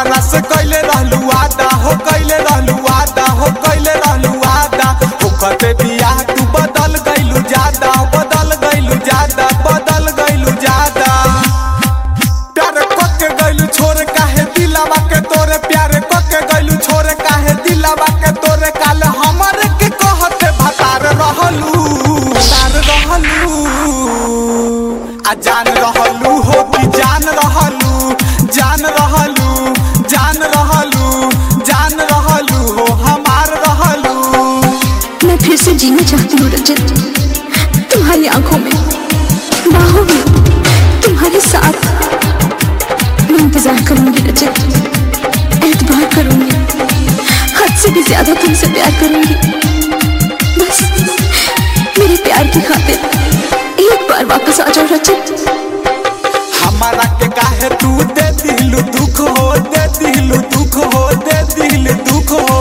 हमारा से कैले रहलू वादा हो कैले रहलू वादा हो कैले रहलू वादा होखते बियाह तू बदल गइलू ज्यादा बदल गइलू ज्यादा बदल गइलू ज्यादा प्यार कके गइलू छोड़ काहे दिलावा के तोरे प्यार कके गइलू छोड़ काहे दिलावा के तोरे काल हमरे के कहते भतार रहलू भतार रहलू आ जान रहलू हो कि जान रहलू जान रहलू जान रहलू जान रहलू हो हमार रहलू मैं फिर से जीना चाहती हूँ रजत तुम्हारी आंखों में बाहों में तुम्हारे साथ मैं इंतजार करूंगी रजत एतबार करूंगी हद से भी ज्यादा तुमसे प्यार करूंगी बस मेरे प्यार की खातिर एक बार वापस आ जाओ रजत हमारा के काहे तू दे दिलू दुख हो दे दिलू दुख हो दे दिल दुख हो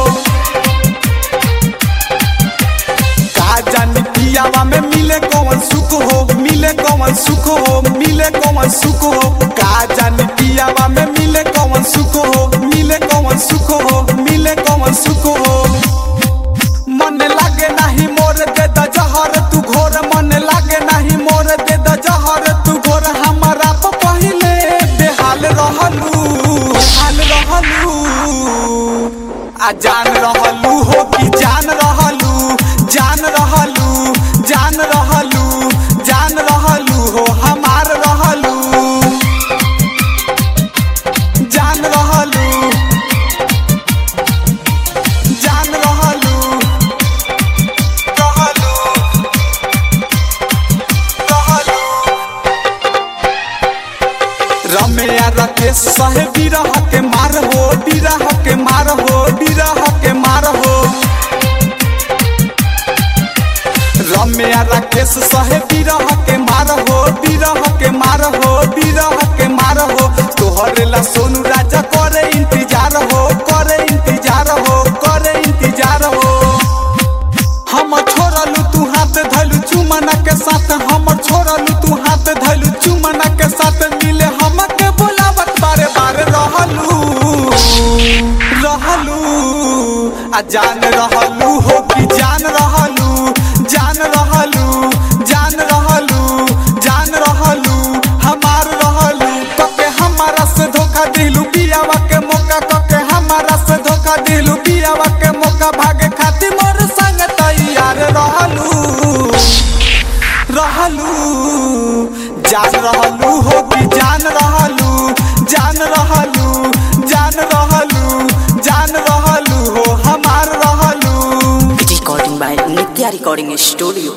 का जानी पियावा में मिले कौन सुख हो मिले कौन सुख हो मिले कौन सुख हो का जानी पियावा में मिले कौन सुख हो मिले कौन सुख हो मिले कौन सुख हो मन लागे नाही मोर दे द जहर तू घोर मन लागे नाही मोर दे द जहर तू घोर हमारा प पहिले बेहाल रहलू हाल रहलू आ जान रहलू हो कि जान रहलू जान रहलू जान रहलू जान रहलू हो हमार रहलू जान रहलू जान रहलू रहलू रहलू रमैया राकेश सहे बिरह के मार हो बिरह के मार हो बिरह के मार हो रमैया राकेश सहे बिरह के मार हो बिरह के मार हो बिरह के मार हो तोहरे ला सोनू राजा करे इंतजार हो करे इंतजार हो करे इंतजार हो हम छोड़लू तू हाथ धलू चुमना के साथ हम छोड़लू तू हाथ धलू चुमना के साथ मिले हमके बुलावत बारे बारे रहलू रहलू आ जान रहलू हो कि जान रहलू जान रहलू जान रहलू जान रहलू हमार रहलू कके हमारा से धोखा दिलू बियावा के मौका कके हमारा से धोखा दिलू बियावा के मौका भागे खातिर मोर संग तैयार रहलू रहलू जान रहलू हो कि जान रहलू जान रहलू जान रहलू जान रहलू हो हमार रहलू Recording by Nitya Recording Studio.